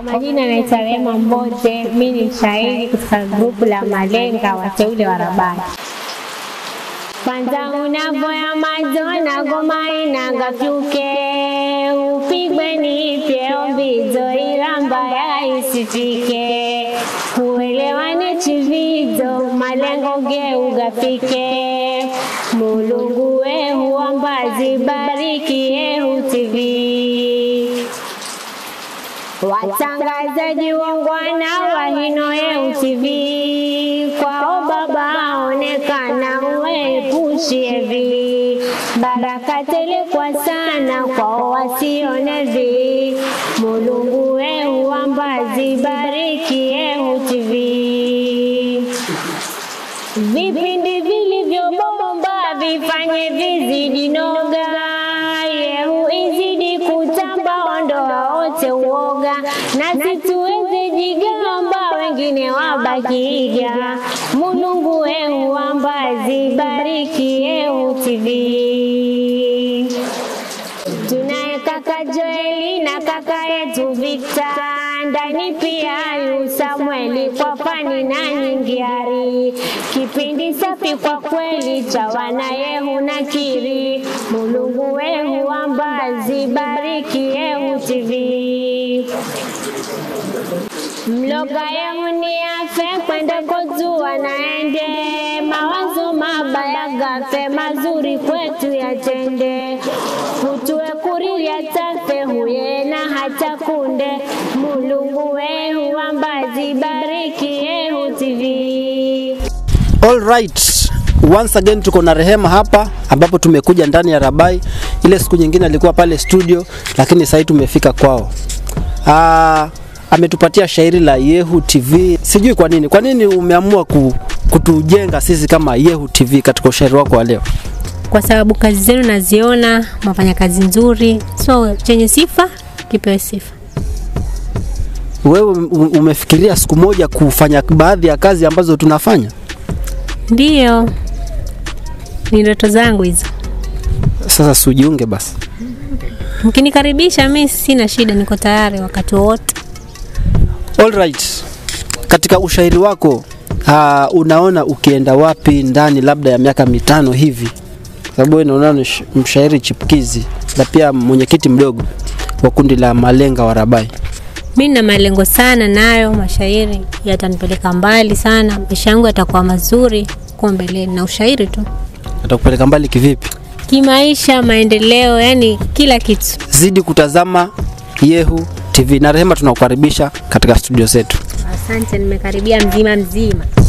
majina naitwa Rema Mbote, mi ni mshairi katika grupu la Malenga wateule wa Rabani. Kwanza unavoya majona goma inangafyuke upigwe nipe ombizo ila mbaya isifike uelewane chivizo malengo geugafike mulungu wehu ambazi bariki yehu TV watangazaji wongwana wa hino yehu TV kwao baba onekana uepushie vi baraka tele kwa sana kwao wasione vi mulungu wehu ambazi bariki yehu TV vipindi vilivyobomba vifanye vizidi noga yehu izidi kutamba ondoa wote uoga nasi tuweze jigamba wengine wabakiiga mulungu wehu ambazi bariki yehu TV tunaye kaka Joeli na kaka yetu Victor ndani pia yu Samueli kwa fani na nyingiari kipindi safi kwa kweli cha wana yehu na kiri mulungu wehu ambazi bariki yehu TV mloga yehu ni afe kwenda kozua naende mawazo mabaya gafe mazuri kwetu yatende kutue kuriria tafe huye na hata kunde mulungu wehu ambazi bariki yehu TV All right. Once again tuko na Rehema hapa ambapo tumekuja ndani ya Rabai. Ile siku nyingine alikuwa pale studio, lakini sasa tumefika kwao. Ah, ametupatia shairi la Yehu TV. Sijui kwa nini. Kwa nini umeamua ku, kutujenga sisi kama Yehu TV katika ushairi wako wa leo? kwa sababu kazi zenu naziona mnafanya kazi nzuri, so chenye sifa kipewe sifa. Wewe um- umefikiria siku moja kufanya baadhi ya kazi ambazo tunafanya? Ndiyo, ni ndoto zangu hizo. Sasa sujiunge basi. Mkinikaribisha mi sina shida, niko tayari wakati wowote. All right. Katika ushairi wako uh, unaona ukienda wapi ndani labda ya miaka mitano hivi? Kwa sababu wewe unaona ni sh- mshairi chipukizi na pia mwenyekiti mdogo wa kundi la Malenga wa Rabai. Mi nina malengo sana nayo, mashairi yatanipeleka mbali sana, maisha yangu yatakuwa mazuri kwa mbeleni, na ushairi tu, Atakupeleka mbali kivipi? kimaisha, maendeleo, yani kila kitu. Zidi kutazama Yehu TV na Rehema, tunakukaribisha katika studio zetu. Asante, nimekaribia mzima mzima.